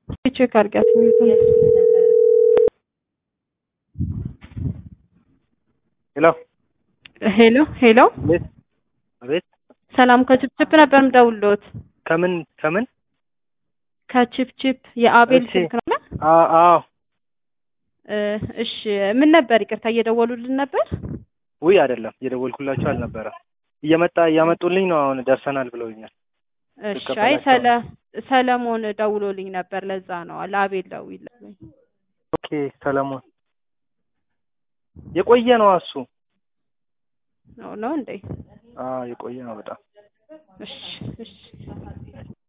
ቼክ አድርጊያት። ሄሎ ሄሎ ሄሎ፣ ቤት አቤት። ሰላም ከችፕችፕ ነበር ምደውልዎት። ከምን ከምን? ከችፕችፕ የአቤል እሺ። ስልክ ነው? አዎ አዎ። እ እሺ ምን ነበር? ይቅርታ እየደወሉልን ነበር። ውይ አይደለም፣ እየደወልኩላቸው አልነበረም። እየመጣ እያመጡልኝ ነው። አሁን ደርሰናል ብለውኛል። እሺ ልቀበላቸው አይ ነው። ሰለ ሰለሞን ደውሎልኝ ነበር። ለዛ ነው ለአቤል ደውይልኝ። ኦኬ ሰለሞን የቆየ ነው እሱ። ነው ነው እንዴ? አዎ የቆየ ነው በጣም። እሺ እሺ